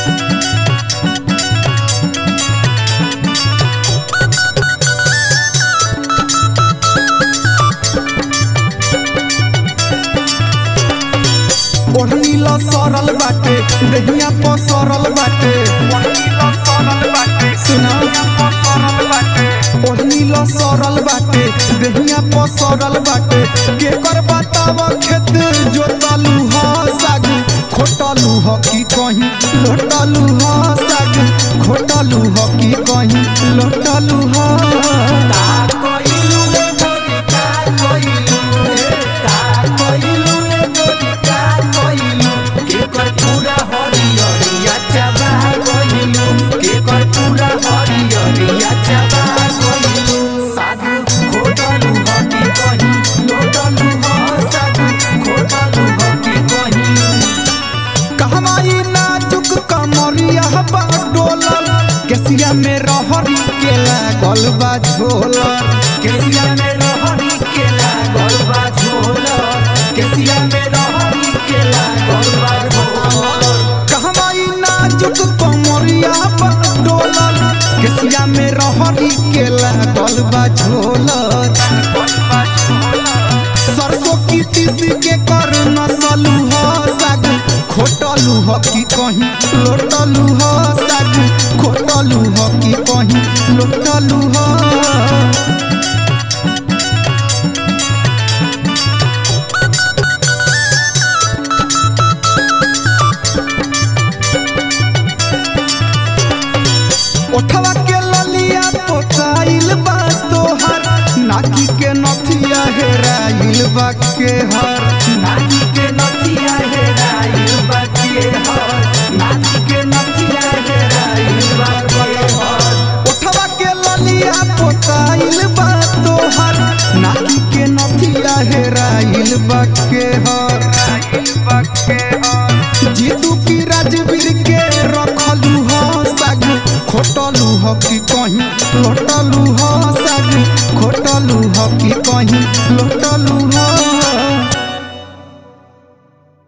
ओढ़नी ल सरल बाटे देहिया पर सरल बाटे सुना ओढ़नी ल सरल बाटे देहिया पर सरल बाटे के कर बताव खेत जोतलू ह साग खोटलू ह की कहीं लोटलू ह साग खोटलू ह की कहीं लोटलू ह कहमाई नाजुक कमरिया बा डोलल केसिया में रहरी के लागल बा झोलल केसिया में रहरी के लागल बा झोलल केसिया में रहरी के लागल बा झोलल कहमाई नाजुक कमरिया बा डोलल केसिया में रहरी के लागल बा झोलल सरसों की तीसी के कर नसलू ह साग खोटलू ह की कहीं लोटलू ह साग खोटलू ह की कहीं लोटलू ह ओठवा के ललिया पोताइल बा तोहर नाकी के नथिया हेराइल बा के हर नाकी के नथिया हेराइल बा के हर नाकी के नथिया हेराइल बा के हर ओठवा के ललिया पोताइल बा तोहर नाकी के नथिया हेराइल बा के हर जीतू की राजवीर के रखलू ह साग खोटलू ह की कहीं लोटलू ह